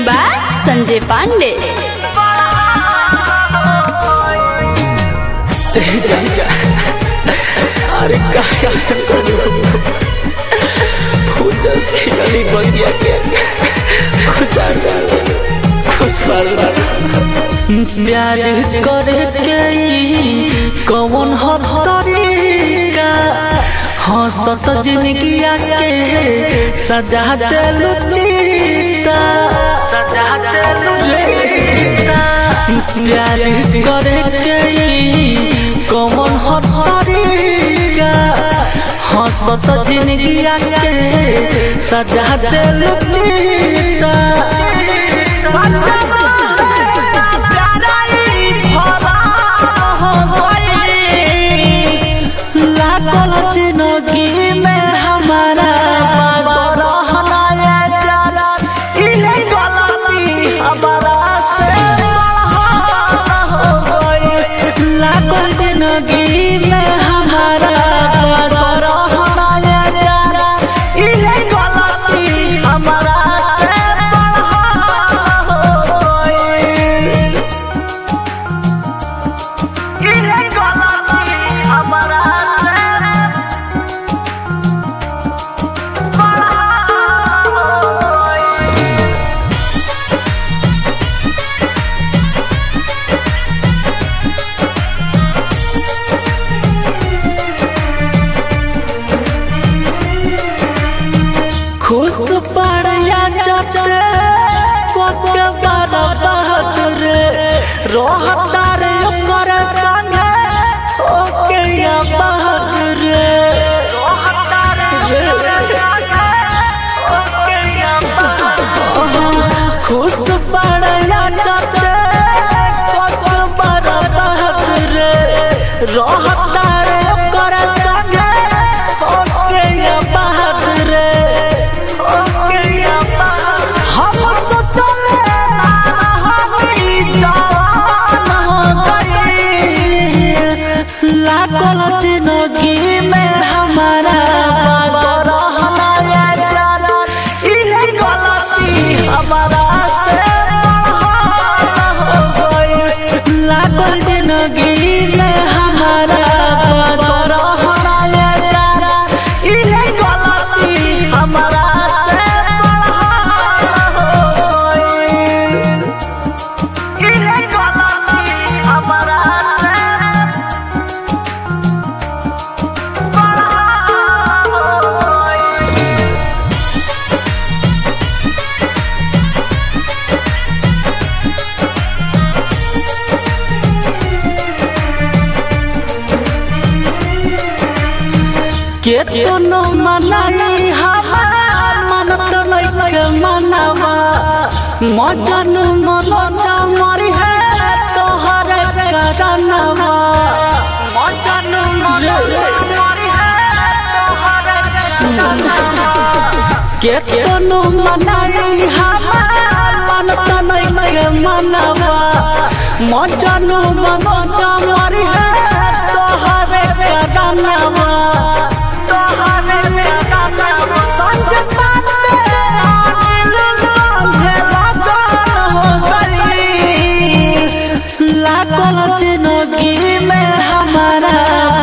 by Sanjay Pandey जा जा अरे काय असं करू फुटस खिचडी बगिया के कुछ आ जा खुश पल प्यार करे के ई कौन हो तरीका हंसत जिंदगी के सजा दे लुचिता सजा दे लुचिता प्यार करे के ई कौन हो तरीका हंसत जिंदगी के सजा दे लुचिता सजा लागल जिंदगी में हमारा रहना ये प्यारा इहे गलती हमारा से हो गई लागल जिंदगी में हमारा रहना ये प्यारा इहे गलती हमारा से हो गई इहे गलती हमारा से खुश पड़िया चटे कोके बड़ा बहादुर रोहता रे ओकर संगे ओके या बहादुर रोहता रे ओके या बहादुर खुश पड़िया चटे कोके बड़ा बहादुर रोहता रे ओकर संगे ओके या बहादुर हम सोचले ना हमी जवान हो गई लागल जिंदगी में हमारा रहना ये प्यारा इहे गलती हमारा से हो गई लागल जिंदगी में हमारा रहना ये प्यारा इहे गलती हमारा से हो गई इहे गलती हमारा से हो गई केतनो मनाई हमार मन तो नहीं मनावा मजन मलजा मरी है तोहर करनवा मजन मलजा मरी है तोहर केतनो मनाई हमार मन तो नहीं मनावा मजन मलजा मरी है तोहर करनवा लागल जिंदगी में हमारा